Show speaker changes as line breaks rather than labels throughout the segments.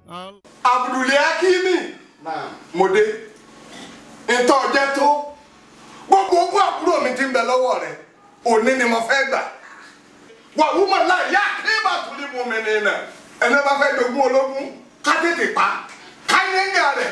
Abdul Hakimi mòde ntọ́ jẹ́ tó gbogbo ogún àbúrò mi ti ń bẹ lọ́wọ́ rẹ̀ òní ni mo fẹ́ gbà wà wúmọ̀ náà yá kí bá tún ní mu mi nìyẹn ẹni bá fẹ́ jogún ológun ká tètè pa ká yẹngà rẹ̀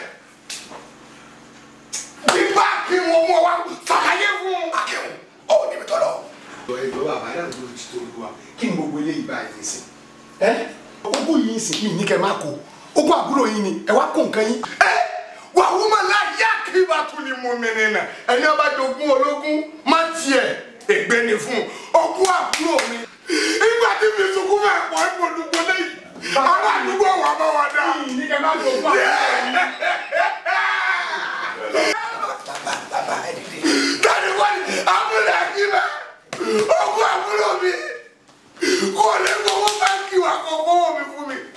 nígbà kí wọn mọ wa sàlàyé fún akéwòn ọ níbi tọ́lọ̀.
ẹgbẹ́ bàbá náà ló ti tó lu wa kí ni gbogbo eléyìí báyìí ń sìn. ẹ ogún yìí ń sìn kí ni kẹ máa kó ogún àbúrò yìí ni ẹ wá kó nǹkan yín.
ẹ wà wúmọ̀ náà yá kí bá tún ní mu mi nìyẹn ẹni bá jogún ológun má tiẹ̀ ègbé ni fún ogún àbúrò mi ìgbà tí mi sunkún fẹ́ pọ̀ ìpolúgbó lẹ́yìn àwọn àdúgbò wà bá wà dá.
ní kẹ máa kó ogún
bàbá ẹ dìde. tani wọ́n ní abúlé akíbẹ̀ ogún àbúrò mi kò lè gbowó báńkì wà kó gbowó mi fún mi.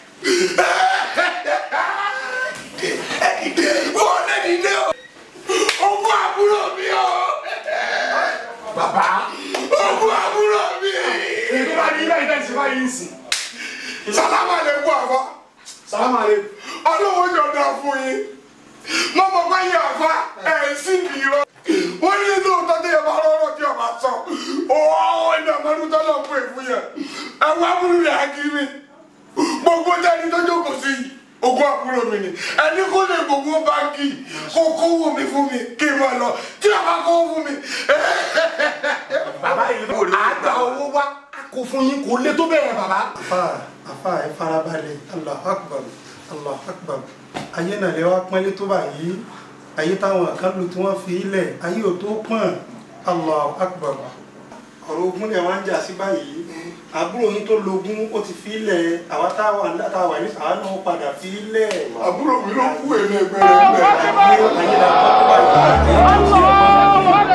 ẹ dìde wọ́n lè dìde o ogún àbúrò mi o
bàbá
ogún àbúrò mi.
ètò bá ní ilé ìtẹ̀sí báyìí ń sìn.
sálámà lè kú àbá
sàlámà lè.
ọlọ́wọ́ jọ̀dá fún yín mọ́mọ́ bá yẹ àfa ẹ̀ sí mi rọ wọ́n ní ní òótọ́ tí yẹ bá rọ́rọ́ tí ọba sọ ọ̀ọ́ ẹ̀dá mọ́tò tó lọ fún èfún yẹn ẹ wá múlù rẹ̀ akiri gbogbo dání tó jókòó sí yìí ogún àbúrò mi ni ẹni kó lè gbogbo báńkì kó kówó mi fún mi kí n máa lọ tí a bá kówó fún mi.
bàbá yìí ló àgbà owó wá kó fún yín kó lé tó bẹ̀rẹ̀ bàbá.
afa afa ẹ farabalẹ̀ allah akbar allah akbar ayé náà lè wá pọ́nlé tó báyìí ayé táwọn kan lù tí wọ́n fi ilẹ̀ ayé ò tó pọ́n allah akbar ọ̀rọ̀ ogun lẹ̀ wá ń jà sí báyìí àbúrò yín tó lógún ó ti fi ilẹ̀ àwa táwa táwa ní àwa náà ó padà fi ilẹ̀.
àbúrò mi ló kú èmi ẹgbẹ́ rẹ̀ ń bẹ̀.
ayé ayé la bá tó báyìí.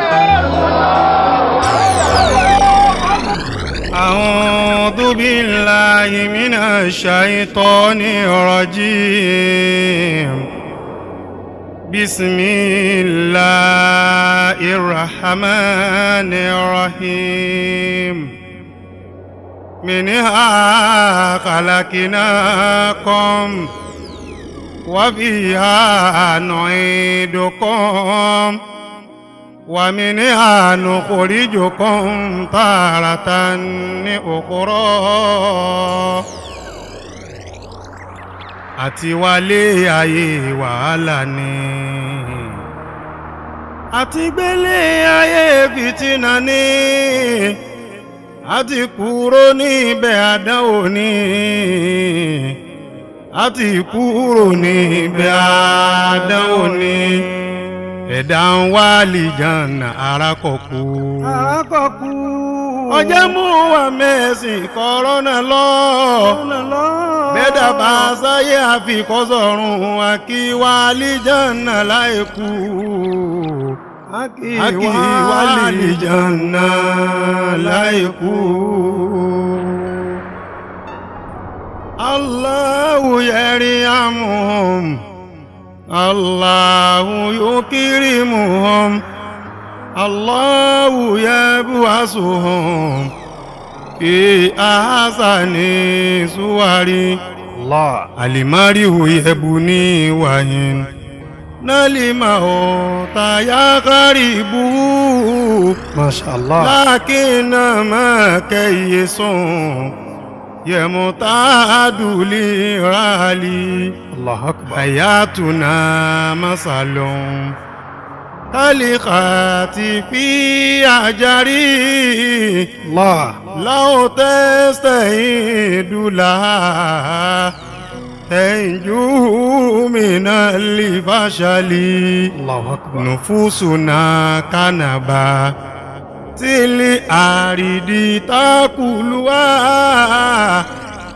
أعوذ بالله من الشيطان الرجيم بسم الله الرحمن الرحيم منها خلقناكم وفيها نعيدكم ومنها نخرجكم تارة أخرى àti wálé ayé wàhálà ni àti gbélé ayé fìtínà ni àti kúrò níbẹ̀ àdánwò ni àti kúrò níbẹ̀ àdánwò ni ẹ̀dá ń wá lìjànà arákọ̀kú.
arákọ̀kú.
ọjọ́ mú wa mẹ́sìn kọ́rọ́nà lọ. bẹ́ẹ̀dá bá sáyé àfikọ́sọ̀rùn àkí wá lìjànà láìkú. àkí wá lìjànà láìkú. Allahu yarihamuhum. الله يكرمهم الله يبعثهم في أحسن صور الله المرء يبني وين نلمه يا غريب
ما شاء الله
لكن ما كيسون يمتعد لرالي
الله أكبر
حياتنا مثل خلقات في أجري
الله
لو تستعيد لها تنجو من الفشل
الله أكبر
نفوسنا كنبا تلي أريد تاكلها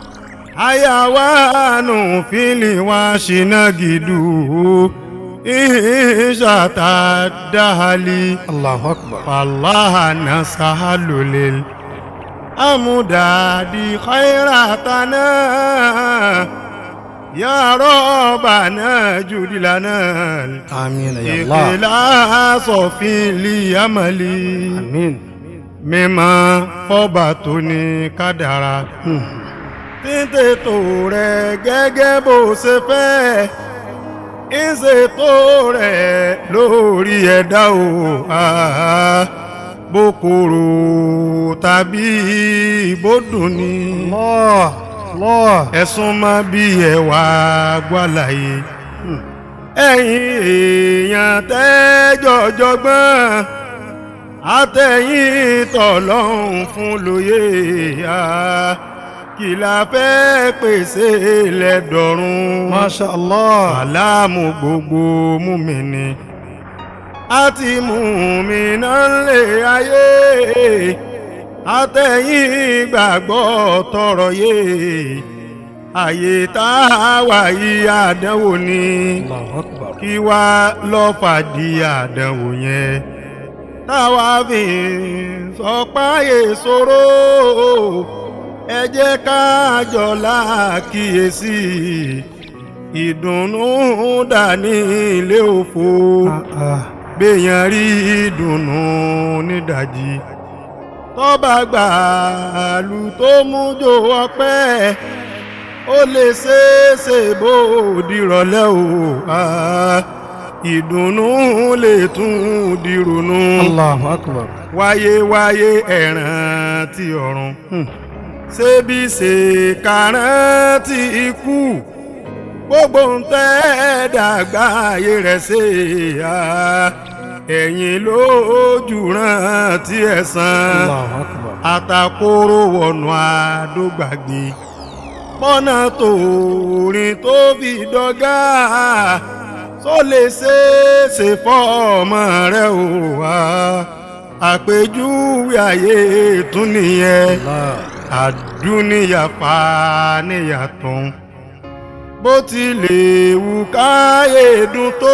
حيوان في الواشنا جدو إيشا تدهلي
الله أكبر
فالله نسهل للأمداد خيراتنا يا ربنا جد لنا
آمين يا الله
الإخلاص في اليمل
آمين
mímọ́ fọ́ba tó ní kádàrá títètò rẹ̀ gẹ́gẹ́ bó ṣe fẹ́ ìṣètò rẹ̀ lórí ẹ̀dá o ah, bókòrò tàbí bódùn ni
Allah Allah
ẹ̀sùn máa bí ẹ̀wà gbàláyé ẹ̀yin èèyàn tẹ́jọ́jọ́gbọ́n àtẹ̀yìn tọ̀lọ́hún fún lóye à kí la fẹ́ pèsè lẹ́dọ̀rùn
Masha Allah
àlámù gbogbo múmìnì àti múmìnà lè ayé àtẹ̀yìn gbàgbọ́ tọrọ yé àyè tá a wà yí àdánwò ni
Allahu Akbar
kí wá lọ́ fàdí àdánwò yẹn táwa fi sọ páyé ṣòro ẹ jẹ́ ká jọlá kíyèsí ìdùnnú dání ilé òfo
Ah, ah.
gbèyàn rí ìdùnnú nídàjí tọ́ba gbàlù tó mú jò ọpẹ́ ó lè ṣeéṣe bó dìrọ̀lẹ́ o ah, ìdùnnú lè tún dìrònú
Allahu Akbar
wáyé wáyé ẹ̀ràn ti ọ̀run ṣébi ṣe kàrán ti ikú gbogbo ń tẹ́ dàgbà ayé rẹ̀ ṣe à ẹ̀yìn lójú ràn tí ẹ̀ san
Allahu Akbar
àtàkóró wọnú àdógbàgbé pọ́nà tòrin tó fi dọ́gá tó lè ṣeéṣe fọ́ọ̀mọ rẹ̀ ò wá àpèjúwe ayé tún nìyẹn
Allah
àdúnìyà fàníyàtọ̀ bó ti lè wù káyé dùn tó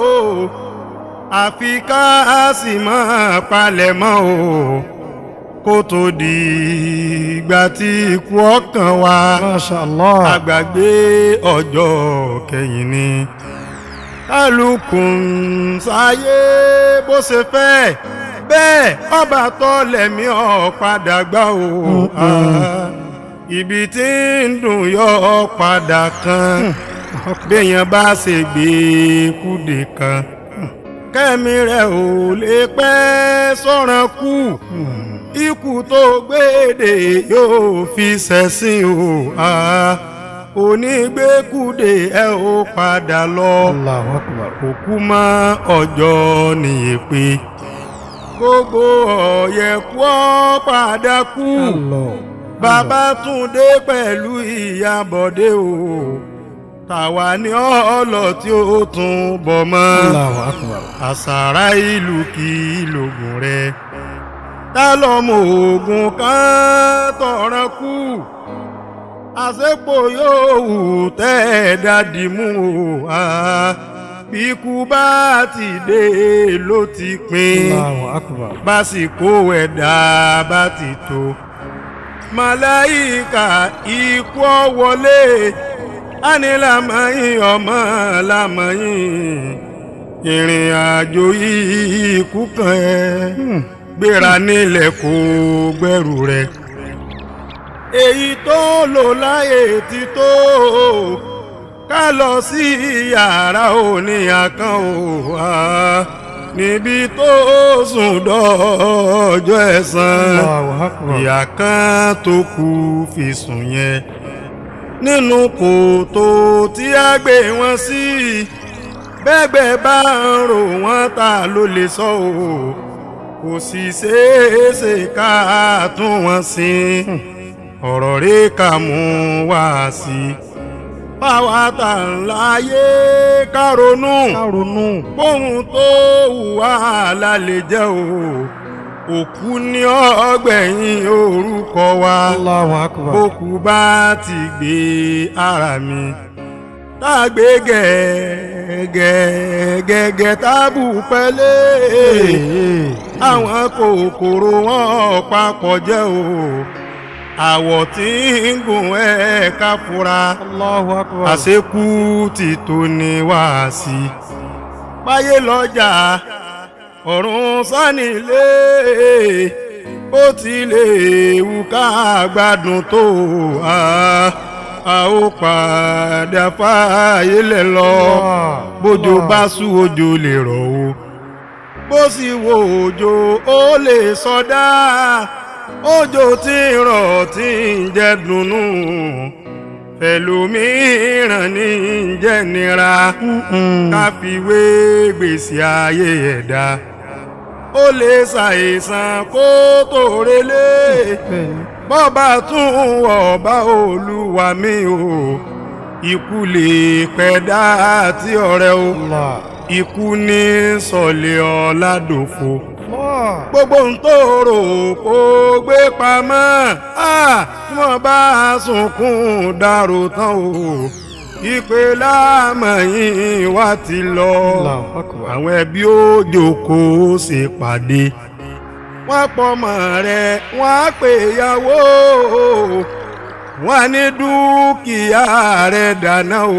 àfi ká sì máa palẹ̀ mọ́ o kó tó di ìgbà tí ikú ọkàn wa
Masha Allah
àgbàgbé ọjọ́ kẹyìn ni kálukú ń sáyé bó ṣe fẹ́ bẹ́ẹ̀ ọba tó lẹ̀mí ọ̀ padà gbá o Ah, ibi tí ń dùn yọ ọ́ padà kan béèyàn bá ṣe gbé kúdè kan kẹ́mi rẹ̀ ò lè pẹ́ sọ̀ràn kú ikú tó gbéde yóò fi ṣẹ̀sìn o Ah, onígbékúdè ẹ ó padà lọ
Allahu Akbar
òkú mọ́ ọjọ́ nìyẹn pé gbogbo ọ̀yẹ̀kú ọ́ padà kú
Allah
bàbá túndé pẹ̀lú ìyàbọ̀dé o tàwa ní ọ̀ọ́lọ̀ tí ó tún bọ̀ mọ́
Allahu Akbar
àṣàrà ìlú kì í lògùn rẹ tá lọ́mọ oògùn kan tọ̀ràn kú àṣepò yóò wù tẹ́ ẹ̀ dádì mú o ah, bí ikú bá ti dé ló ti pin
Allahu Akbar
básìkò ẹ̀dá bá ti tó màláìka ikú ọ wọlé ánìlámọ̀yìn ọmọ lámọ̀yìn ìrìn àjò yìí ikú kan ẹ gbéra nílẹ̀ kó gbẹ́rù rẹ̀ èyí tó lò láyé ti tó ká lọ sí yàrá òní àkàn ò wá níbi tó sùn dọ́jọ́ ẹ̀san
Allahu Akbar
ìyá kan tó kù fi sùn yẹn nínú kòtò tí a gbé wọn sí bẹ́gbẹ́ bá ń rò wọ́n ta ló lè sọ o kò sì ṣeéṣe ká tún wọn sin ọ̀rọ̀ rẹ̀ ká mú wá sí i báwa tà ń láyé ká ronú
ronú
bóun tó hùwà lálẹ́ jẹ́ o òkú ní ọgbẹ̀yìn orúkọ wa
Allahu Akbar
bókú bá ti gbé ara mi tágbé gẹ́gẹ́gẹ́ tábù pẹ́lẹ́ àwọn kòkòrò wọn papọ̀ jẹ́ o àwọ̀ tí ń gùn ẹ̀ ká fura
Allahu Akbar
àṣekú ti tó ní wáàsí báyé lọ́jà ọ̀run sánilé bó tilẹ̀ wù ká gbádùn tó a a ó padà fààyè lẹ̀ lọ bójò bá sú òjò lè rọ̀ o bó sì wo òjò ó lè sọdá òjò tí ń rọ̀ tí ń jẹ́ dùnnú ẹlòmíràn ní jẹ́ nira káfíwé gbèsè ayé ẹ̀dá ó lè ṣàìsàn kó tó relé bọ́ba tún ọba olúwa mi o ikú lè pẹ̀dá àti ọ̀rẹ́ o ikú ní sọ̀lẹ̀ ọ̀làdòfo gbogbo ń tó rò kó gbé pamọ́ tí wọ́n bá sunkún dàrú tán o ìpè láàmọ̀yìn wá ti lọ àwọn ẹbí ó jókòó ṣe pàdé wọ́n pọ̀mọ́ rẹ̀ wọ́n á pè yàwó wọ́n ní dúkìá rẹ̀ dáná o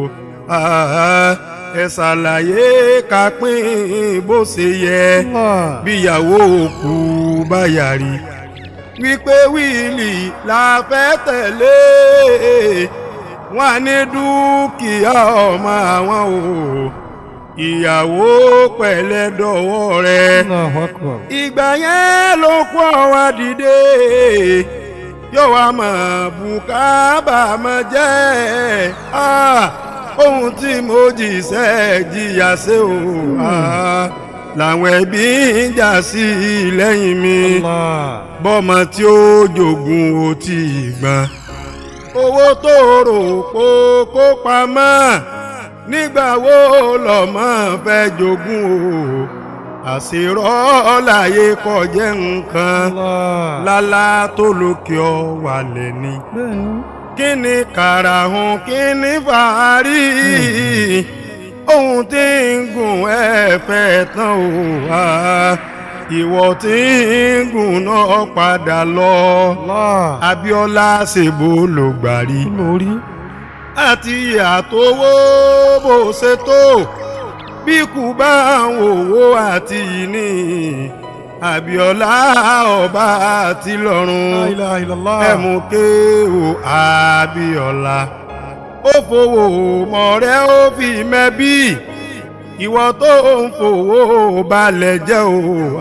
ẹ ṣàlàyé ká pín bó ṣe yẹ bíyàwó òkú bá yàrí wípé wíìlì la fẹ́ tẹ̀lé wọ́n ní dúkìá ọmọ àwọn o ìyàwó pẹ̀lẹ́ dọ̀wọ́ rẹ̀ ìgbà yẹn ló kó àwa dìde yóò wá mọ̀ bùkábà mọ̀ jẹ́ ohun tí mo jìṣẹ́ jìyà ṣe o làwọn ẹbí ń jà sí lẹ́yìn mi bọ́mọ tí ó jogun ó ti gbọ́n owó tó rò kó kó pamọ́ nígbà wo lọ́mọ fẹ́ jogún o àṣírọ́ láyé kọjẹ́ nǹkan lálá tó lókè ọ wà lẹ́ni kí ni kàràhùn kí ni fàárí ohun tí ń gùn ẹ fẹ́ tán o wá ìwọ tí ń gùn náà padà lọ Abíọ́lá ṣèbó ló gbàrí àti àtowó bó ṣe tó bí kù bá ń wòwó àti ìní Abíọ́lá ọba àti lọ́run ẹ̀mú kéwò Abíọ́lá ó fowó mọ̀rẹ́ ó fi mẹ́bí ìwọ tó ń fowó balẹ̀ jẹ́ o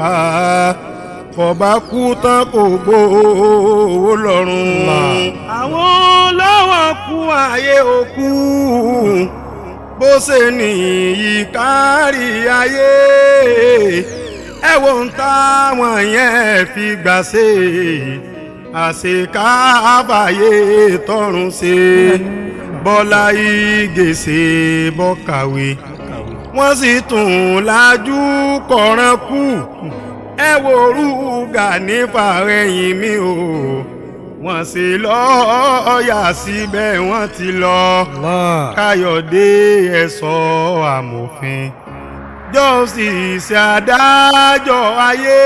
kọba kú tán kò gbowó lọ́rùn. àwọn lọ́wọ́ kú ayé òkú bó ṣe nìyí kárí ayé ẹ wo ń táwọn yẹn fi gbà ṣe àṣekáfàyè tọrùn ṣe bọ́lá ìgèsè bọ́kàwé wọ́n sì tún lájú kọ̀ọ̀ràn kù ẹ wo rúgà nípa ẹ̀yìn mi o wọ́n sì lọ́ọ̀yà síbẹ̀ wọ́n ti lọ káyọ̀dé ẹ̀sọ́ amòfin jọ́sìsì adájọ́ ayé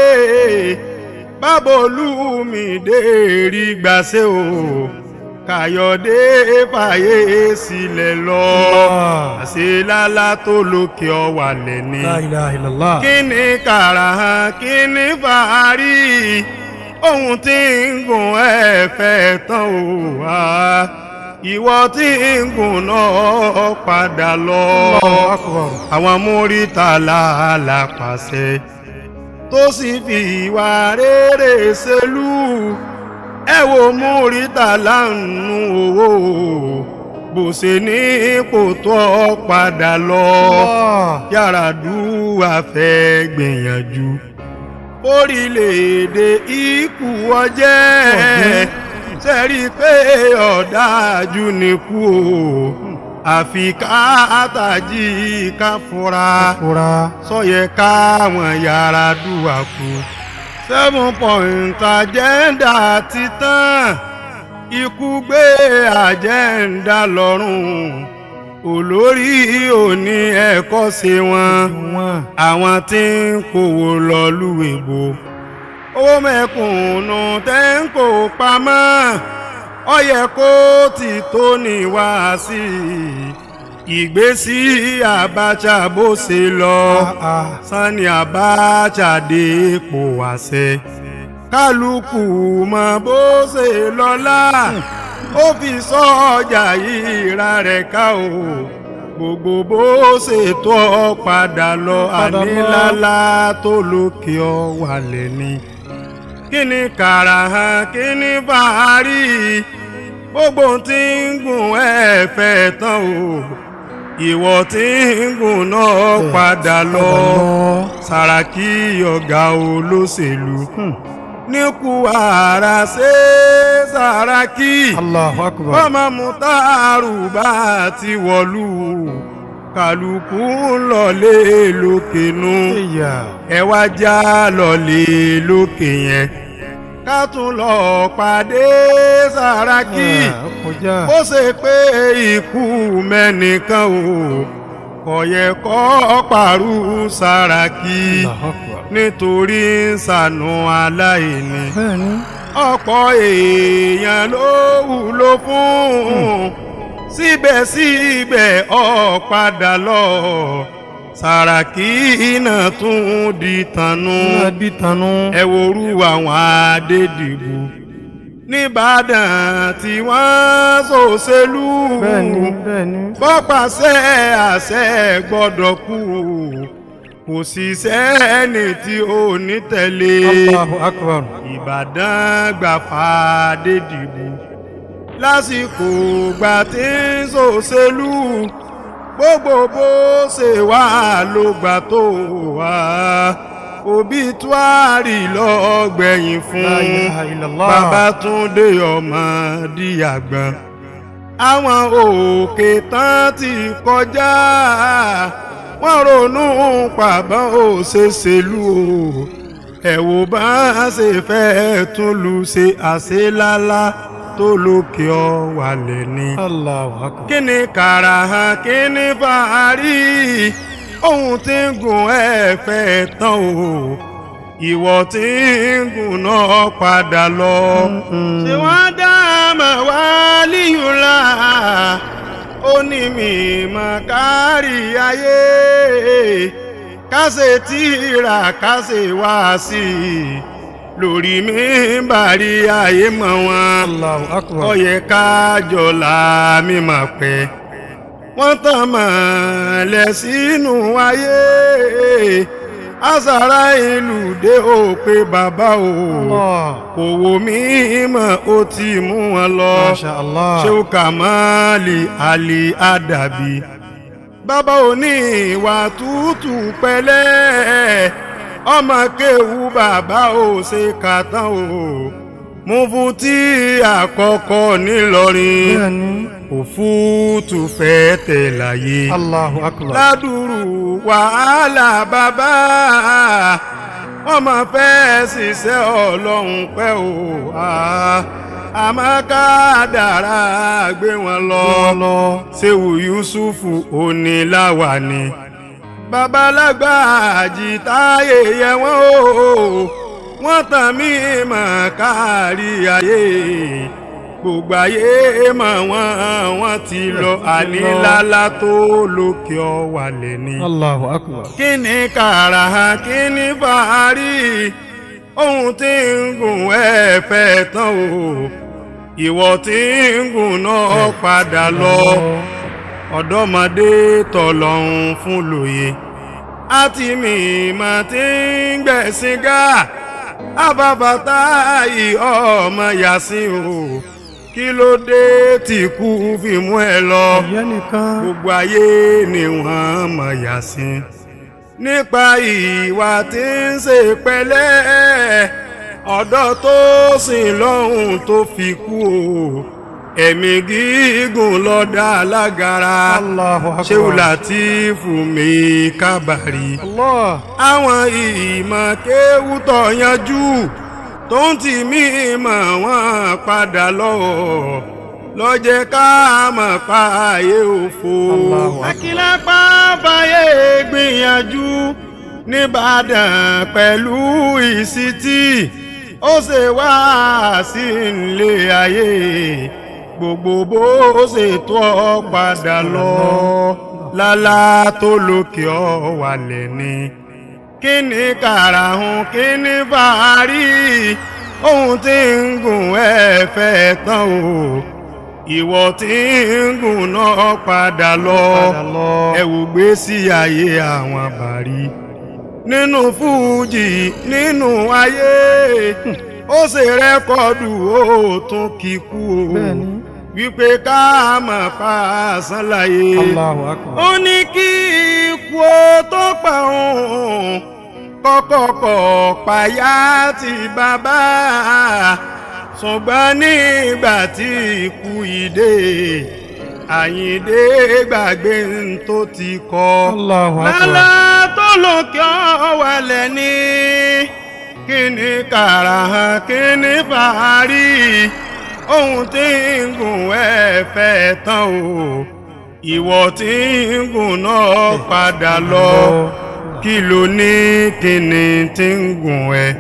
bábolúmídé rí gbàṣẹ́ o káyọ̀dé fàyè sílẹ̀ lọ àṣelálá tó lókè ọ̀wà lẹ́ni kí ni kàrà kí ni fàárí ohun tí ń gùn ẹ fẹ́ tán o wá ìwọ tí ń gùn náà padà lọ àwọn múrítà làálà pàṣẹ tó sì fi ìwà rere ṣèlú ẹ wo múrítà láǹnú owó bó ṣe ní kò tó padà lọ Yar'Adua fẹ́ gbìyànjú orílẹ̀-èdè ikú ọjẹ́ sẹ́rí pé ọ̀dájú ni kú o àfi káàtàjì ká fura sọyẹ káwọn Yar'Adua kú seven point agenda ti tán ikú gbé agenda lọ́rùn olórí òní ẹ̀kọ́ ṣe wọn àwọn tí ń kówó lọ lúwèbó owó mẹ́kùnún tẹ́ ń kó pamọ́ ó yẹ kó ti tó ní wá sí ìgbésí Abacha bó ṣe lọ Sani Abacha dé ipò àṣẹ kálukú mọ bó ṣe lọ́lá ó fi sọ ọjà ìra rẹ̀ ká o gbogbo bó ṣe tó ọ padà lọ
Padà lọ.
ànílálá tó lókè ọ wàlẹ̀ ni kí ni kàràhàn kí ni fàárì gbogbo tí ń gùn ẹ fẹ́ tán o ìwọ tí ń gùn náà padà lọ Sàràkí ọ̀gá olóṣèlú níkù ara ṣe Sàràkí
Allahu akbar.
ọmọ mutaru bá ti wọ̀lú kálukú ń lọlé lókè nù
Ìyá.
ẹ wá já lọlé lókè yẹn ká tún lọ pàdé Sàràkí
Ah, kọjá.
bó ṣe pé ikú mẹ́nìkan o kò yẹ kó pàrú Sàràkí
Allahu akbar.
nítorí ń ṣàánú aláìní
Bẹ́ẹ̀ni.
ọ̀pọ̀ èèyàn ló wúlò fún síbẹ̀síbẹ̀ ó padà lọ Sàràkí náà tún di tànú
Máa di tanú.
ẹ worú àwọn adédìbò nìbàdàn tí wọ́n ṣòṣèlú
Bẹ́ẹ̀ni bẹ́ẹ̀ni.
bọ́pàṣẹ àṣẹ gbọ́dọ̀ kú kò sì sẹ́ni tí ò ní tẹ̀lé
Allahu akbar.
ìbàdàn gbà fàdé dìbò lásìkò gbà tí ń ṣòṣèlú gbogbo bó ṣe wà ló gbà tó wà òbí tuari lọ́gbẹ̀yìn
La
fún
ilaha illallah.
Babátúndé ọmọ díyàgbọ́n àwọn òkè tán ti kọjá wọ́n ronú pàbọ́n òṣèṣèlú o ẹ wò bá a ṣe fẹ́ tún lu ṣe àṣelálá tó lókè ọ wàlẹ̀ ni.
Allahu akbar.
kí ni kàràhàn kí ni fàárí ohun tí ń gùn ẹ fẹ́ tán o ìwọ tí ń gùn náà padà lọ. ṣé wọ́n dá àmọ́ wá líyùlá ó ní mi mọ̀ kárí ayé kásẹ̀ tíra kásẹ̀ wá sí i lórí mi bàrí ayé mọ̀ wọn
Allahu akbar.
ó yẹ ká jọlá mímọ̀ pé wọ́n tàn mọ́lẹ̀ sínú ayé àṣàrà ìlú dé ó pé bàbá o
Allah.
òwò mímọ́ ó ti mú wọn lọ
Masha Allah.
ṣéwù kàmáàlì àlì àdàbí bàbá òní ìwà tútù pẹ̀lẹ́ ọmọ kéwú bàbá ò ṣe kàtán o mú fún tí àkọ́kọ́ nílọrin
Bẹ́ẹ̀ni.
òfútù fẹ́ tẹ̀ láyé
Allahu akbar.
ládùrú wàhálà bàbá wọ́n máa fẹ́ ṣiṣẹ́ ọlọ́run pẹ́ o ah, àmọ́ ká dára gbé wọn lọ
lọ.
ṣéwù yusufu oníláwà ni babalágbà àjìtáyé yẹ wọ́n o wọ́n tàn mí mọ̀ kárí ayé gbogbo ayé mọ̀ wọ́n wọ́n ti lọ ànílálá tó lókè ọ̀wàlẹ̀ ni
Allahu akbar.
kí ni kàrà kí ni fàárí ohun tí ń gùn ẹ fẹ́ tán o ìwọ tí ń gùn náà padà lọ ọ̀dọ́mọdé tọ̀lọ́hún fún lóye àti mímọ́ tí ń gbẹ̀sìn gá àbábàtà yìí ọmọ yàsín o kí ló dé tí kú fi mú ẹ lọ
Ìyá nìkan.
gbogbo ayé ni wọ́n mọ̀ yàsín nípa ìwà tí ń ṣe pẹ̀lẹ́ ọ̀dọ́ tó sìn lọ́hùn tó fi kú o ẹ̀mí gígùn lọ́dà alágara
Allahu akbar.
ṣéwù látìfù mi kábàárì
Allah.
àwọn ìmọ̀ kéwú tó yanjú tó ń tì mí mọ̀ wọ́n padà lọ lọ́jẹ́ ká mọ̀ pa ayé òfo.
Allahu Akbar.
akílápá fàyè gbìyànjú nìbàdàn pẹ̀lú ìsítì ó ṣe wá sí ilé ayé gbogbo bó ṣe tó ọ padà lọ lálá tó lókè ọ wàlẹ̀ ni kí ni kàràhùn kí ni fàárí ohun tí ń gùn ẹ fẹ́ tán o ìwọ tí ń gùn náà padà lọ ẹ wò gbé sí ayé àwọn bàrí nínú fújì nínú ayé ó ṣe rẹ́kọ̀dù ó tún kíkú o wípé ká mọ̀ pa àṣán láyé
Allahu akbar.
ó ní kí ikú ó tó pa òun kọ́kọ́kọ́ payá ti bàbá ṣùgbọ́n nígbà tí ikú ìdè àyíndé gbàgbé ń tó ti kọ́
Allahu akbar.
lálá tó lókè ọ̀wẹ̀lẹ̀ ní kíni kàrà kíni fàárí ohun tí ń gùn ẹ fẹ́ tán o ìwọ tí ń gùn náà padà lọ kí ló ní kíni tí ń gùn ẹ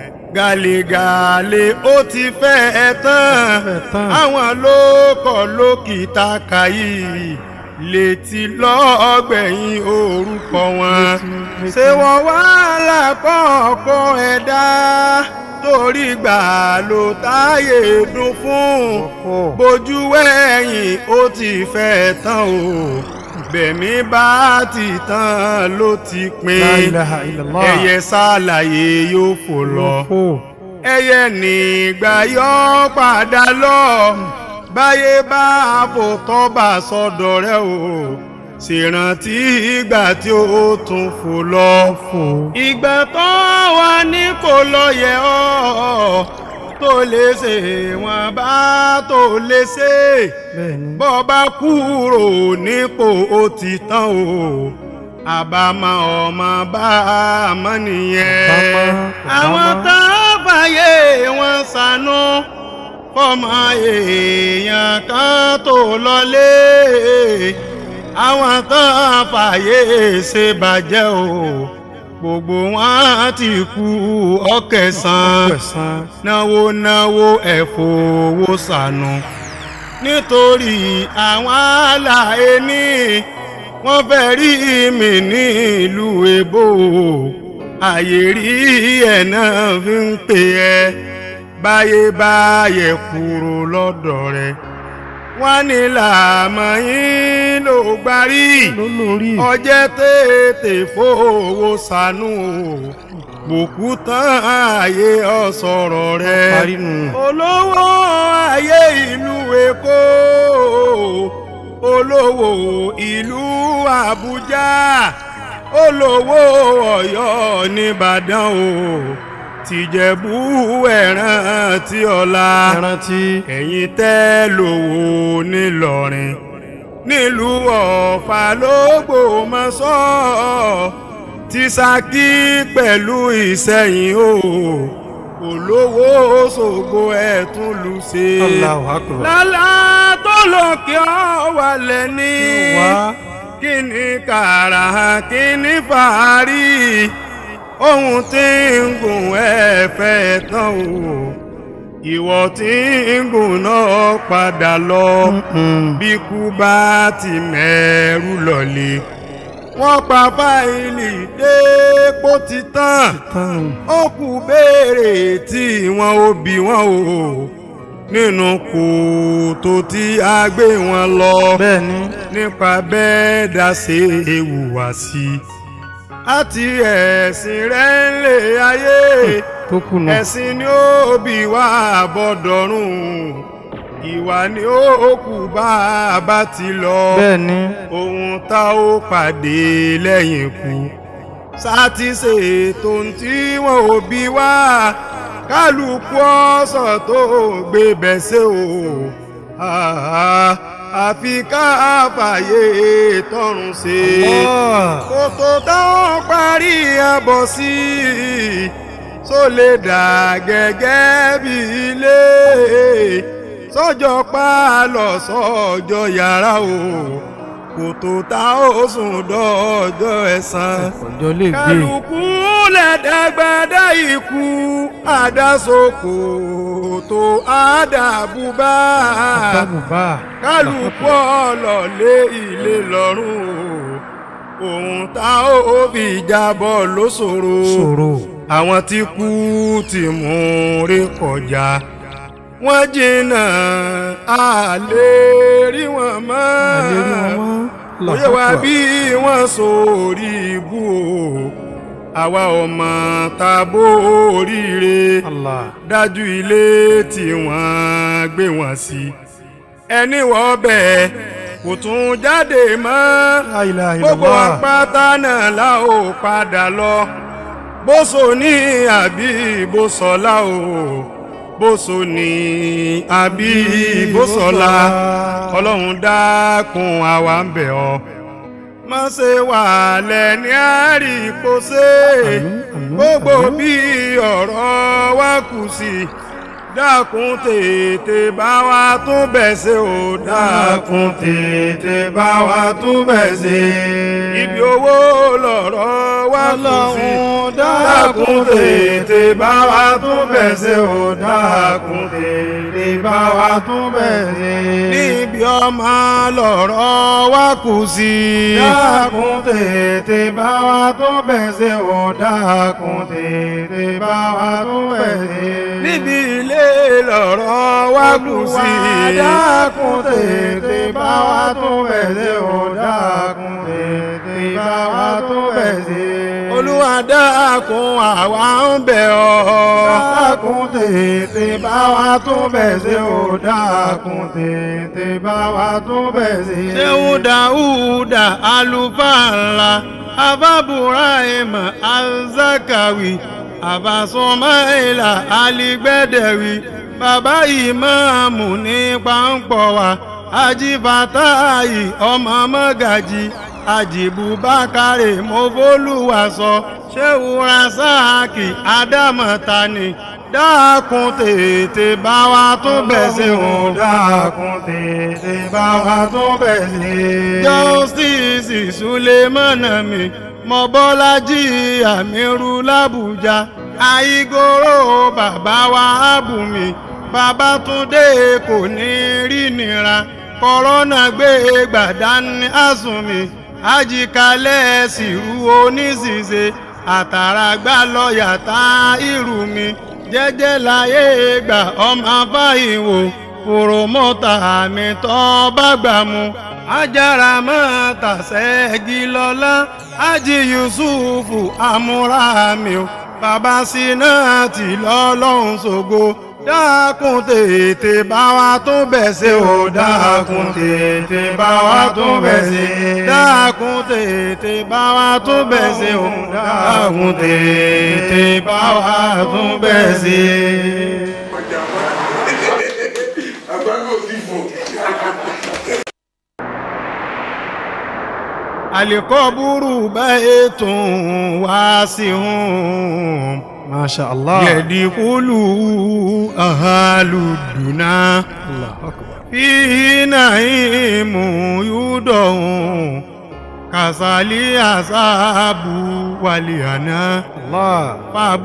gàlégàlé ó ti fẹ́ ẹ tán
tán.
àwọn ló kọ̀ lókìtà kàyí létí lọ́gbẹ̀yìn orúkọ wọn ṣé wọ́n wá lákọ̀ọ́kọ́ ẹ̀dá torí gbà ló táyé dún fún bójú ẹ̀yìn ó ti fẹ́ tán o bẹ̀mí bá ti tán ló ti
La
pin
ilaha illallah.
ẹyẹ sálàyé yóò fò lọ
Fò.
ẹyẹ nígbà yọ padà lọ báyé bá fò tọ́ba sọ́dọ̀ rẹ o ṣèrántí ìgbà tí ó tún fò lọ
Fò.
ìgbà tó wà ní kò lọ yẹ ọ́ tó lè ṣe wọn bá tó lè ṣe
Bẹ́ẹ̀ni.
bọ́ bá kúrò nípò ó ti tán o àbámọ̀ ọmọ bá a mọ̀ nìyẹn
Bámọ́, kò
àwọn
bámọ́.
tá a fàyè wọn sànú fọmọ èèyàn kan tó lọlé àwọn tá a fàyè ṣe bàjẹ́ o gbogbo wọn ti kú ọkẹsàn
Pẹ̀sán.
náwó náwó ẹ̀fọ́wó sànù nítorí àwọn àlàyé ní wọ́n fẹ́ rí mi ní ìlú èbó àyè rí ẹ̀ náà fi ń pè ẹ́ báyé báyẹ̀ kúrò lọ́dọ̀ rẹ̀ wọ́n ní làmọ́ yín ló gbarí
Lólórí.
ọjẹ́ tètè fowó sànù bùkú tán ààyè ọ̀sọ̀rọ̀ rẹ̀
Parí nù.
olówó ayé ìlú èkó olówó ìlú àbújá olówó ọ̀yọ́ nìbàdàn o tìjẹ̀bú ẹ̀ràn tí ọ̀la
Ẹrántí.
ẹ̀yin tẹ́ lówó nílọrin nílùú ọ̀fà lÓgbómọ̀ṣọ́ ti Ṣakí pẹ̀lú Ìṣẹ̀yìn o olówó Òṣogbo ẹ̀ tún lù ṣe
Allahu akbar.
lálá tó lókè ọ̀wàlẹ̀ ní
Wá.
kí ni kàrà kí ni fàárí ohun tí ń gùn ẹ fẹ́ tán o ìwọ tí ń gùn náà padà lọ
Mm.
bí kú bá ti mẹ́rù lọ́lé wọ́n pa fáìlì dépò ti tán
Tán.
ó kù béèrè tí wọn ò bí wọn o nínú kòtò tí a gbé wọn lọ
Bẹ́ẹ̀ni.
nípa bẹ́ẹ̀ dá ṣe hùwà sí i àti ẹ̀sìn rẹ̀ ń lè ayé
Tó kùnà.
ẹ̀sìn ni ó bí wá bọ́dọ̀rùn ìwà ni ó kù bá a bá ti lọ
Bẹ́ẹ̀ni.
ohun tá ó pàdé lẹ́yìn ikú sátì ṣètò tí wọn ò bí wá kálukú ọ̀sán tó gbé bẹ́sẹ̀ o Ah, àfi ká fàyè tọrùn ṣe
Allah.
kòtò táwọn parí abọ̀ sí só lè dà gẹ́gẹ́ bí ilé sọ́jọ́ pálọ̀ sọ́jọ́ yàrá o kòtò tá ó sùn dọ́jọ́ ẹ̀san
Ọjọ́ lè gbé.
kálukú lẹ́dẹ́gbẹ́dẹ́ ikú àdásokò tó àdàbùbá
Dábùbá.
kálukú ọlọ́lé ilé lọ́rùn o ohun tá ó fi jábọ̀ ló ṣòro
Ṣòro.
àwọn tí kú ti mú rí kọjá wọ́n jìnnà a lè rí wọn mọ́ òye wa bí wọ́n sórí ibú o àwa ọmọ tàbó oríire dájú ilé tí wọ́n gbé wọn sí ẹni wọ́n bẹ̀ kò tún jáde mọ́ gbogbo apáta náà la ó padà lọ bóso ní àbí bósọlá o bóso ní àbí bósọlá ọlọ́run dákun àwa ń bẹ̀ ọ́ má ṣe wà lẹ́ni àríkóṣe gbogbo bí ọ̀rọ̀ wa kù sí dákun tètè bá wa tún bẹ̀ ṣe o dákun tètè bá wa tún bẹ̀ ṣe ibi owó lọ̀rọ̀ wa kù sí dákun tètè bá wa tún bẹ̀ ṣe o dákun tètè bá wa tún bẹ̀ ṣe níbi ọmọ lọ̀rọ̀ wa kù sí dákun tètè bá wa tún bẹ̀ ṣe o dákun tètè bá wa tún bẹ̀ ṣe níbi ilé lọ̀rọ̀ wa kù sí dákun tètè bá wa tún bẹ̀ ṣe o dákun tètè bá wa tún bẹ̀ ṣe olúwa dákun àwa ń bẹ̀ ọ́. dákun tètè bá wa tún bẹ̀ ṣe o dákun tètè bá wa tún bẹ̀ ṣe. ṣéun dáúdà àlùfáà ńlá abábùráìmà alzakawi àbásùnmáìlà aligbẹ́dẹ̀wì bàbá ìmáàmù ní pàǹpọ̀ wa ajífàtáyì ọmọ mọ́gàjì àjìbùbákàrè mọ́fólúwàsọ ṣéwù rasáàkì ádámọ̀tani dákun tètè bá wa tún bẹ̀ ṣe o dákun tètè bá wa tún bẹ̀ ṣe. justice sulemana mi mọ́bọ́lájí àmírù làbújá àìgòrò bàbá wa àbùmí Babátúndé kò ní rí nira kọ́rọ́nà gbé gbàdání àsùnmí àjìkálẹ̀ sírú oníṣìṣe àtàràgbà lọ́ọ̀yà tá irú mi jẹ́jẹ́ láyé gbà ọmọ afáìwò òròmọ́ta àmì tó bá gbà mu ajára máa tàṣẹ́gi lọ́lá ájì yusufu amúrámi o bàbá síná tì lọ́lọ́run ṣògo dákun tètè bá wa tún bẹ̀ ṣe o dákun tètè bá wa tún bẹ̀ ṣe dákun tètè bá wa tún bẹ̀ ṣe o dákun tètè bá wa tún bẹ̀ ṣe.
ọjà wa àgbákò ti fò.
alikoburu baitun wasihun
masha allah
yadikulu ahaluduna fihi naimu yudon kasali asabu waliana
allah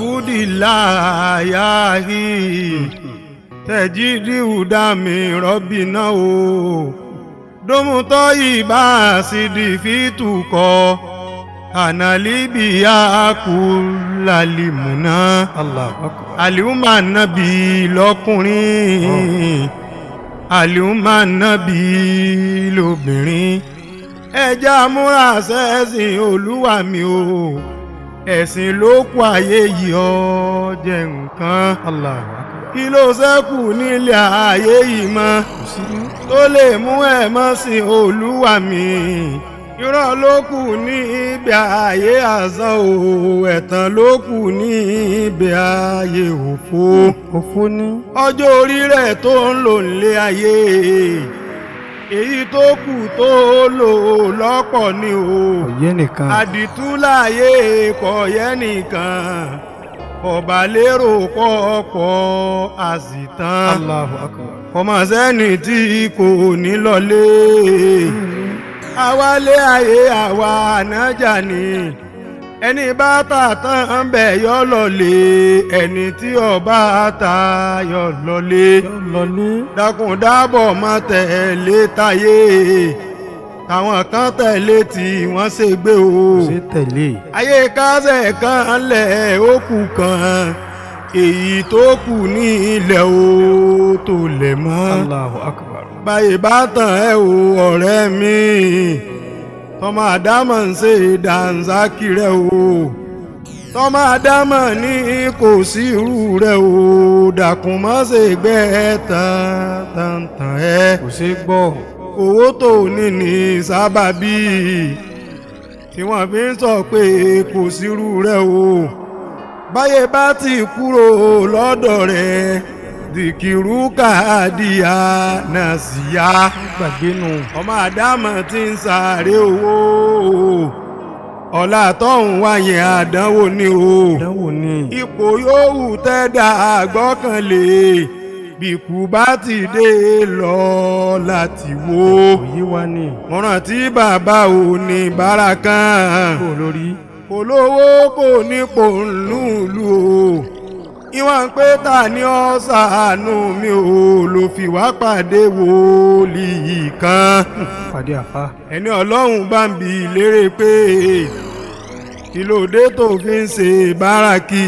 fabudilayahi tẹjidi udami rọbina o domutọ ibà sídi fitukọ kanalibiya kulalimuna
allah akbar
aliuma nabi lọkùnrin aliuma nabi lóbìnrin ẹja múra sẹ́sìn olúwa mi o ẹ̀sìn ló kù ayé yìí ọ jẹ́ nǹkan
allah akbar
kí ló ṣẹ́kù nílé ayé yìí mọ́ tó lè mú ẹ̀ mọ́ sí olúwa mi irọ́ ló kù ní ibi ayé àsán o ẹ̀tàn ló kù ní ibi ayé òfo
òfó ní
ọjọ́ orí rẹ̀ tó ń lò nílé ayé èyí tó kù tó lò lọ́pọ̀ ni o
òye nìkan
àdìtú láàyè kọ̀ọ̀yẹ́ nìkan ọba lérò pọ̀pọ̀ àsìtàn
allahu akbar
ọmọ sẹ́ni tí kò ní lọlé àwálé ayé àwa ànájà ni ẹni bá tà tán bẹ̀ yọ lọlé ẹni tí ọba ta yọ lọlé
lọ ní
dákun dábọ̀ má tẹ̀lé táyé táwọn kan tẹ̀lé tí wọ́n ṣe gbé o
ṣe tẹ̀lé
ayé kásẹ̀ kan lẹ̀ ó kù kan èyí tó kù ní ilẹ̀ o tó lẹ̀ mọ́
Allahu akbar
báyìí bá tàn ẹ́ o ọ̀rẹ́ mi tọmọ àdámọ̀ ń ṣe dànsákì rẹ o tọmọ àdámọ̀ ní kò sí irú rẹ o dàkún mọ́ ṣe gbẹ́ tán tán tán ẹ́
kò ṣe gbọ́
owó tó ní ní sábàbí tí wọ́n fi ń sọ pé kò sírú rẹ̀ o báyé bá ti kúrò lọ́dọ̀ rẹ̀ dìkìrú káàdìyà náà sì yá
gbàgbé nù
ọmọ àdámọ̀ tí ń sáré owó ọ̀la tọ́hún wáyé àdánwò ni o
ìdánwò ni
ipò yòówù tẹ́dà àgbọ́kànlé bíkú bá ti dé lọ láti wo
òye wa ni
mo rántí bàbá ò ní bárakan
kó lórí
kò lówó kò nípò ńlùlù o ìwọ̀n pé ta ni ọ́ ṣàánú mi ò ló fi wá pàdé wòlíì kan
pàdé àfa
ẹni ọlọ́run bá ń bi lérè pé kí ló dé tó fi ń ṣe báràkì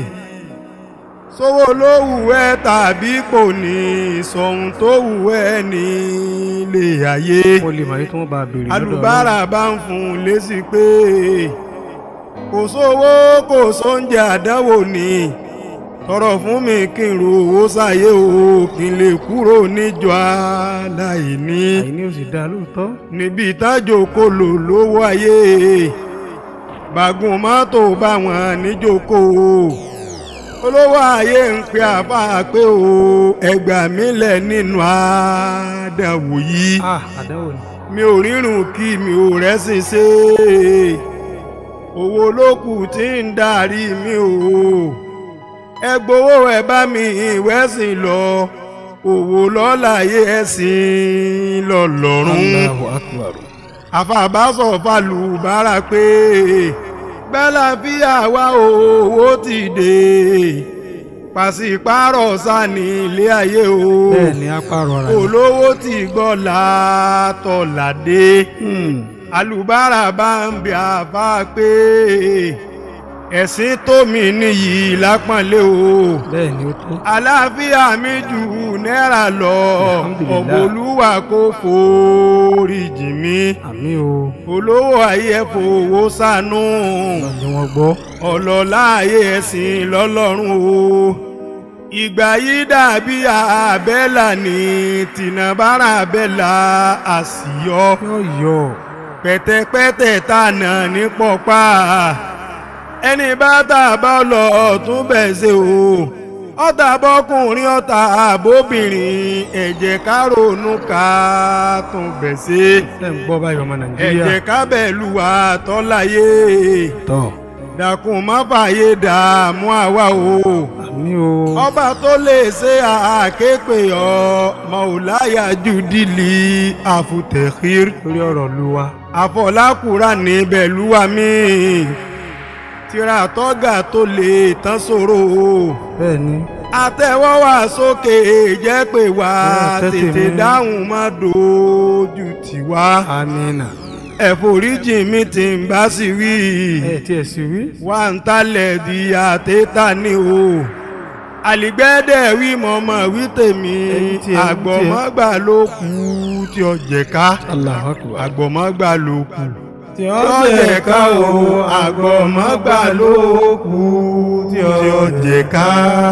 sówó ló wù ẹ́ tàbí kò ní sọ̀hún tó wù ẹ́ ní ilé ayé
mo lè mọ̀ yí tí wọ́n bá béèrè lọ́dọ̀
alùbárà bá ń fún un lésì pé kò sówó kò sóúnjẹ àdánwò ni tọrọ fún mi kí n ro owó sáyé o kí n lè kúrò níjọ aláìní
àìní ò sì dáa lóòótọ́
níbi ìtajà okòlò lówó ayé bàgùn mọ́tò bá wọn níjókòó olówó ayé ń pe àbá pé o ẹgbà mi lẹ̀ nínú àdánwò yìí
ah àdánwò ni
mi ò rírun kí mi ò rẹ́sìn ṣe owó ló kù tí ń darí mi o ẹ gbowó ẹ bá mi ìwẹ́sìn lọ òwò lọ́láyé ẹ̀sìn lọ́lọ́run
Allahu akbar
àfàbásọ̀ falùbárà pé gbẹ́láfíà wá owó ti dé pàṣípàrọ̀ sani ilé ayé o
bẹ́ẹ̀ ni apárọ̀ ara ni
olówó ti gbọ́ látọ̀ládé alùbárà bá ń bí àbá pé ẹ̀sìn tómi nìyí lápọ̀nlé o
bẹ́ẹ̀ ni ó tó
àlàáfíà mi jù náírà lọ
Alhamdulillah.
ọ̀bọ̀lúwà kò foríjì mi
àmì o
olówó ayé fowó sànú
lọ́dún wọn gbọ́
ọlọ́lá ayé ẹ̀sìn lọ́lọ́run o ìgbà yìí dàbí àbẹ́là ní tìǹbàrà àbẹ́là àṣìyọ
yóò yọ
pẹ̀tẹ̀pẹ̀tẹ̀ tànà ní pọ̀pá ẹni bá tàbá lọ tún bẹ̀ ṣe o ọ̀tá bọ́kùnrin ọ̀tá àbóbìnrin ẹ̀jẹ̀ ká ronú ká tún bẹ̀ ṣe
ẹ̀ ń gbọ́ báyìí ọmọ nàìjíríà
ẹ̀jẹ̀ ká bẹ̀ lù wá tọ́láyé
tọ́
dákun má fàyè dààmú àwa o
àmì o
ọba tó lè ṣe àképè ọ mọ̀ọ́láyà jùdílì àfùtẹ̀kìr
lórí ọ̀rọ̀ lu wa
àfọlákùrà níbẹ̀ lúwa mi tíra tọ́gà tó lè tán sòro o
bẹ́ẹ̀ ni
àtẹ̀wọ́ wá sókè jẹ́ pé wá
Ẹ tètè
tètè
mi.
dáhùn má dojú tiwa
amina
ẹ̀fọ́ríjì mi ti ń bá sí wí
ẹ̀ tí ẹ̀ sì wí
wà ń talẹ̀ di àtẹ́tà ni o àlìgbẹ́dẹ̀ wí mọ̀mọ́ wí tèmi
Ẹyin tí ẹ- tí ẹ-
àgbọ̀mọ́gbà ló kù tí ó jẹ ká
Allahu akbar
àgbọ̀mọ́gbà ló kù
tí
tí ó jẹ ká o àgbọ̀mọ́gbà ló kù tí ó jẹ ká.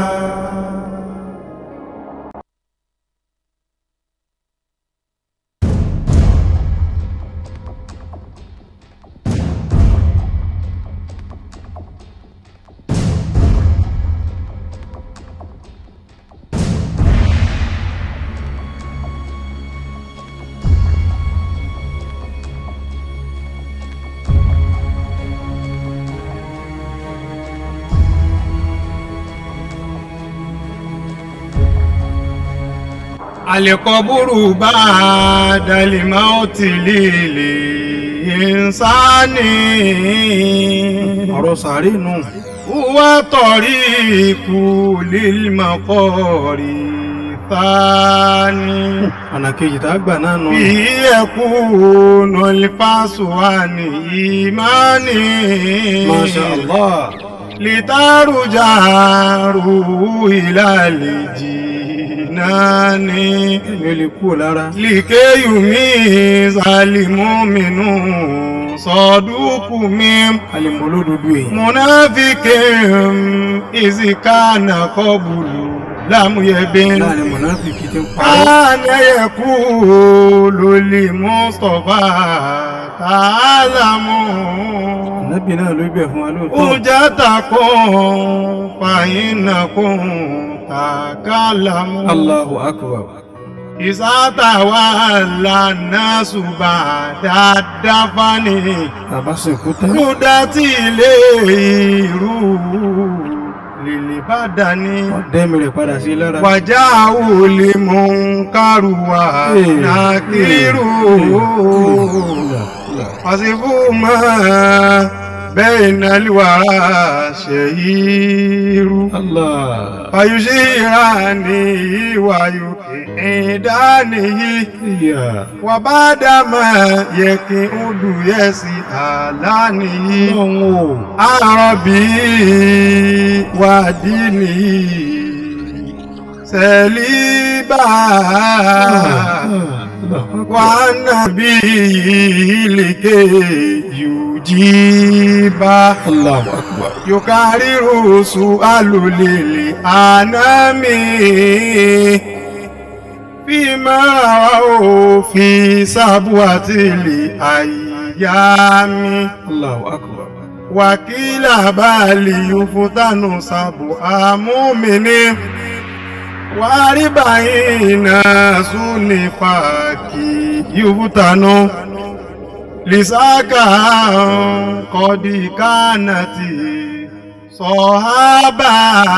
alikọburu bá dalima ó ti líle ìsáni.
ọ̀rọ̀ sàárè nù
wá tọ̀rí ikú lílmọ̀kọ́rí tání.
ọ̀nà kejì tá a gbà náà nù.
bí ẹkú nọlifásù wà ní ìmánì.
Masha Allah.
litaruja ruhu ilali jinani.
èmi ò lè kú ò lára.
likeyumi zalimuminu sọdúkùmí
alìmọ̀ olódodo èyí.
munafikin izikana kọbulu lamuyebin.
láàrin mọ̀nàfíkì tí ń parọ́.
Ana yakulu li Mustafa ta'alamu.
ànábì náà ló bẹ̀ fún wa lóòótọ́.
Ujatakum fa innakum takalamu.
Allahu akbar.
Isatawalla nasu ba'da dafani.
bàbá sìnkú tán.
Kudati ilé irú lèlè bá dání.
ọ̀dẹ́mi rẹ̀ padà sí lára.
wàjà òòlì mò ń kárùwà nàkírù àsìkò mọ́ bẹ́ẹ̀ nàlùwà ṣèyírú.
Allah.
fàyùsíra ní ìwàyù ìdánìyí
Ìyá.
wà bá dàmà yẹ kí ó dùn yẹ sí àlànìyí
Ọlọ́run o.
àrọ̀bí wàdí sẹ́líbà wà nàbí ìlèkè yùjíbà
Allahu akbar.
yòkàrírù sùn alùlélẹ̀ ànámi fi máa ò fi sábú àti ilé àyàmí
Allahu akbar.
wàkílà báàlì yòfótánù sábò àmúmìní wàárí báyìí náà súnì fàákì yòfótánù lìsáàkà kọ́dí kánàtì sọ̀hábà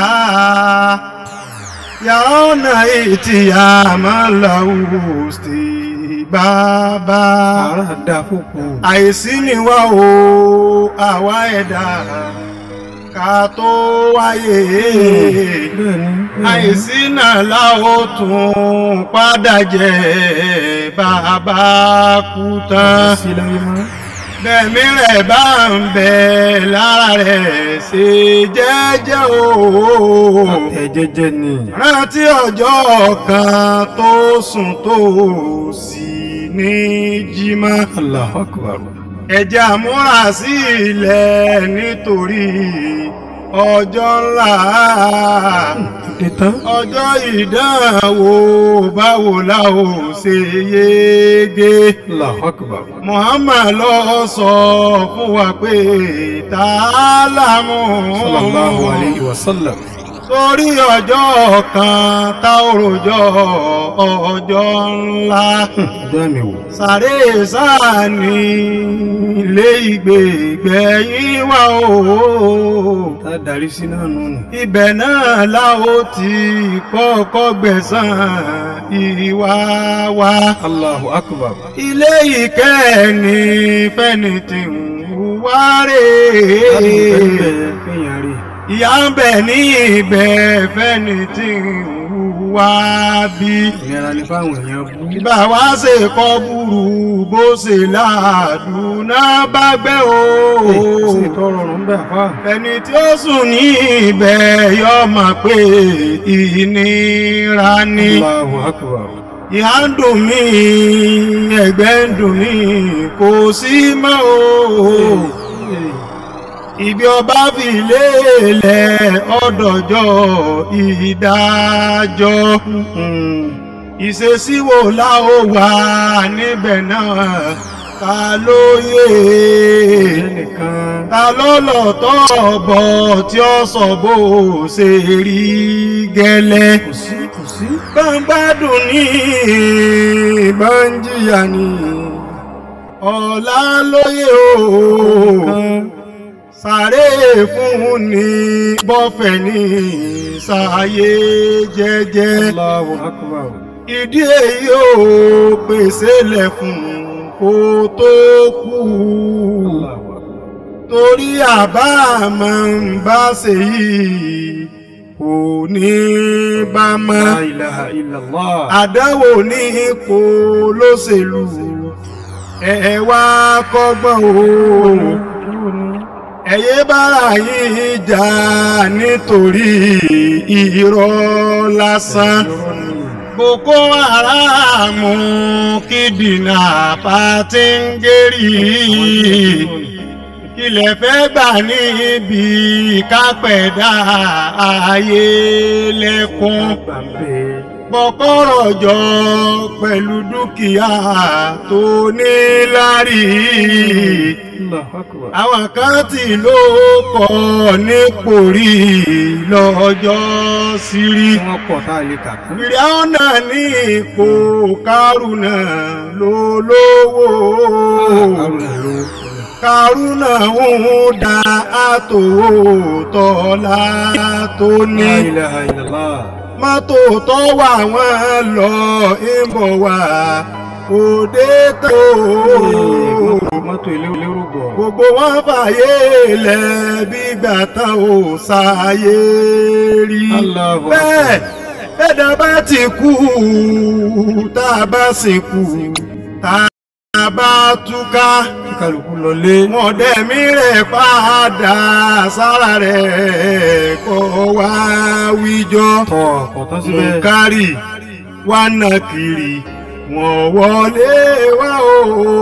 yàrá ìtìyà máa làwù sí bàbá
Àrà dá fòkù.
àìsí ni wá o àwa ẹ̀dá ká tó wáyé
Bẹ́ẹ̀ni.
àìsí náà la ó tún padà jẹ bàbá kú tán
Sí láyé mọ́.
bẹ̀mí rẹ̀ bá ń bẹ lára rẹ̀ ṣe jẹ́jẹ́ o
Ẹ jẹ́jẹ́ ni.
rántí ọjọ́ kan tó sùn tó sì ní jímọ̀
Allahu akbar.
ẹ̀jẹ̀ àmúra sí ilẹ̀ nítorí ọjọ́ ńlá
Dé tán.
ọjọ́ ìdánwò báwo la ó ṣe yege
Allahu akbar.
Muhammad lọ sọ fún wa pé tààlàmù
Sallallahu alayhi wa sallam.
sórí ọjọ́ kan tá ò rojọ́ ọjọ́ ńlá
Ọjọ́ mi wò.
sáré sáàní ilé ìgbègbẹ̀yìn wá o
Tá a darí sí náà nù nù.
ibẹ̀ náà la ó ti kọ́kọ́ gbẹ̀san ìwà wa
Allahu akbar.
ilé ìkẹ́ni fẹ́ni tí ń wá rè
Bẹ́ẹ̀ kéèyàn rí.
ìyá ń bẹ ní ibẹ̀ fẹ́ni tí ń wá bí.
Ìnira ni fáwọn èèyàn bú.
ìbá wa ṣe kọ́ burú bó ṣe láàdúná bá gbẹ́ o.
Ṣé ìtọ́rọ̀ ọ̀run ń bẹ̀ àfá?
ẹni tí ó sùn ní ibẹ̀ yọ mà pé ìnira ni.
Allahu akbar.
ìhà ń dùn mí ẹ̀gbẹ́ ń dùn mí kò sí mọ́ o. ibi ọba fi lélẹ̀ ọ̀dọ̀jọ́ ìdájọ́ ìṣesí wo la ó wà níbẹ̀ náà ta ló yé
Ẹnìkan.
ta ló lọ tọ́ ọ̀bọ̀ tí ó sọ bó ṣe rí gẹ́lẹ́
Kò sí kò sí.
bá ń gbádùn ní bá ń jìyà ní ọ̀la lóye o sáré fún ni bọ́fẹ̀ ní sáyé jẹ́jẹ́
Allahu akbar.
ìdí èyí ò pèsè lẹ̀ fún kó tó kú
Allahu akbar.
torí àbá máa ń bá ṣe yìí kò ní bá mọ́
La ilaha illallah.
àdáwò ní ipò lóṣèlú ẹ wá kọ́gbọ́n o ẹ̀yẹ́ bára yìí jà nítorí irọ́ lásán boko haram kìdìnà pàtíngérì kílẹ̀ fẹ́ gbà níbi kápẹ̀dá ayé lẹ́kún bọ́kọ́rọ̀ jọ pẹ̀lú dúkìá tó ní lárí
Allahu akbar.
àwọn kan tí ló kọ nípò rí lọ́jọ́ sírí
Tí wọ́n pọ̀ tá a lè kà tán.
fìrìhánà ní ipò kárùnà ló lówó
Haruna ló.
kárùnà ń da àtòwò tọ́lá tó ní
La ilaha illallah.
mọ́tò tó wà wọ́n lọ ń bọ̀ wá òde tó
Mọ́tò elérò gbọ̀.
gbogbo wọn fàyè lẹ̀ bígbà tán ò sáyé rí
Allahu
bẹ́ẹ̀
akbar.
ẹ̀dá bá ti kú tá a bá sìnkú tá a bá túká
Kí kálukú lọlé.
wọn dẹ̀mí rẹ̀ padà sára rẹ̀ kọ́ wá wíjọ́
Tọ̀ ọ̀tán síbẹ̀.
kárì wá nà kiri wọ́n wọlé wá o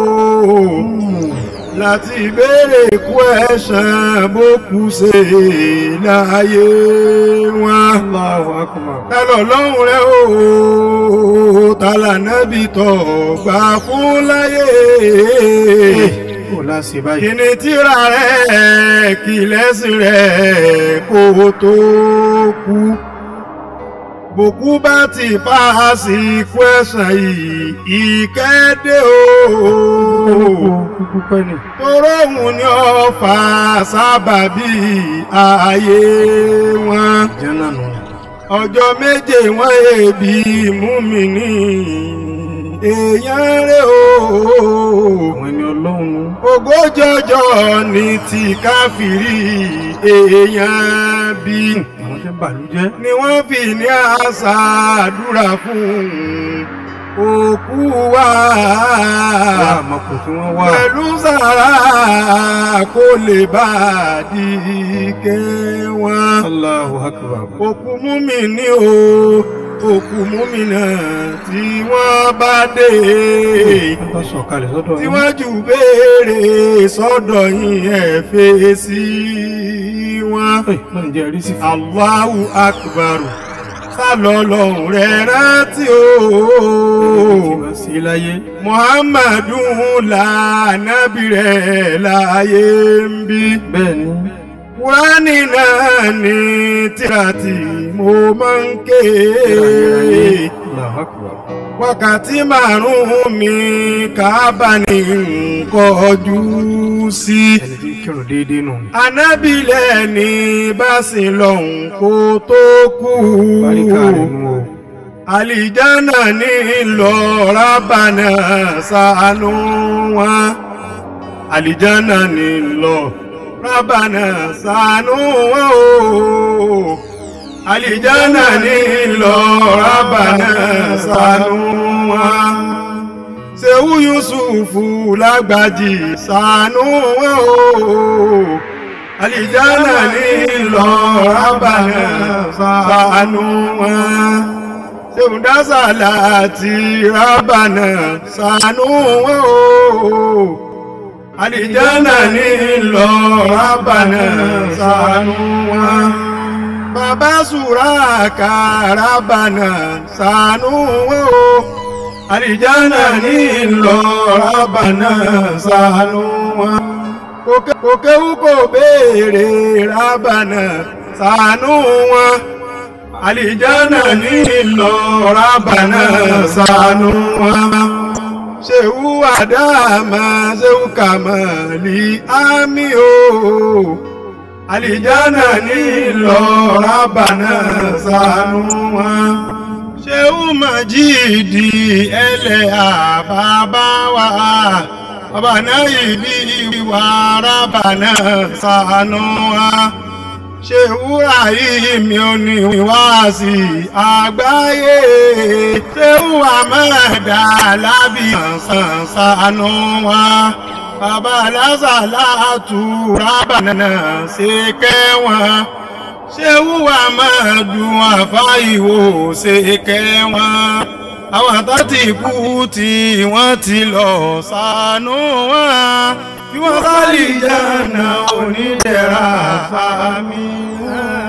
láti béèrè kú ẹ̀sán bó kú ṣe láyé wọn.
Allahu akbar.
tálọ̀ lọ́hùn rẹ̀ o tálà nábì tọ̀ gbà fún láyé.
Kò láṣẹ báyìí.
kíni tíra rẹ̀ kí lẹ́sìn rẹ̀ kó tó kú bòkú bá ti paasi kwẹ́sàn yìí ìkéde o
Kúkú pẹ́ ni.
toróhùn ni ó fà sábàbí ayé wọn
Jẹ́nà nù.
ọjọ́ méje wọ́n èbí mú mi ní èèyàn rẹ̀ o
Àwọn ẹni ọlọ́run nù.
ogójì ọjọ́ ní ti káfírí èèyàn bíi
Àwọn tẹ́ bàlújẹ́.
ni wọ́n fi ní àṣà àdúrà fún òkú wa
Wọ́n àmọ́ kò tí wọ́n wà.
pẹ̀lú sàrà kó lè bá a di kẹwọn.
Allahu akbar.
òkú múmi ní o òkú múmi náà tí wọ́n bá dé
Wọ́n bá sọ̀kalẹ̀ sọ́dọ̀
tí
yín.
wọ́n jù béèrè sọ́dọ̀ yín ẹ̀ fèsì wọn.
Ẹ̀ náà jẹ́ rí sí fún.
Allahu akbar sálọ lọ́hùn rẹ̀ rántí o.
Tí wọ́n sí láyé.
Muhammadu lànàbí rẹ̀ láyé ń bí.
Bẹ́ẹ̀ ni.
Kúránì náà ní tírà tí mo máa ń ké.
Allahu akbar.
Wákàtí márùn-ún mi Káàbà ní nkọjú sí.
Ẹni tí ń kírun déédéé nù.
Anábìlẹ̀ ní báṣì lọ́hùn kó tó kú.
Báríkà rẹ̀ nù o.
Àlìjánà ní lọ rábànà ṣàánú wọn. Àlìjánà ní lọ rábànà ṣàánú wọn o. Àlìjánà ní lọ rábànà ṣàánú wọn. Ṣèwú Yusufu lágbàjì ṣàánú wọn o. Àlìjánà ní lọ rábànà ṣàánú wọn ṣèwúndásà láti rábànà ṣàánú wọn o àlìjánà ní lọ rábànà ṣàánú wọn bàbá sùràkà rábànà ṣàánú wọn o àlìjánà ní lọ rábànà ṣàánú wọn kòkéwú kò béèrè rábànà ṣàánú wọn àlìjánà ní ìlọ rábànà ṣàánú wọn. ṣéwú àdáàmà ṣéwú kàmàlì ámì o. àlìjánà ní ìlọ rábànà ṣàánú wọn. ṣéwú màjíìdì ẹlẹ́ àbábá wa. bàbá náà yìí bí ìwà rábànà ṣàánú wa ṣe wúrà yìí mi ò ní wá sí àgbáyé ṣé wúrà mẹ́ẹ̀dá lábì sànṣàánú wa bàbá lásàlá àtúrà bànánà ṣe kẹwọn ṣé wúwà máa dùn àfáìwò ṣe kẹwọn àwọn tó ti kú tí wọ́n ti lọ ṣàánú wọn bí wọ́n bá lè jẹ́ ọ̀nà onídẹ̀ra àmì.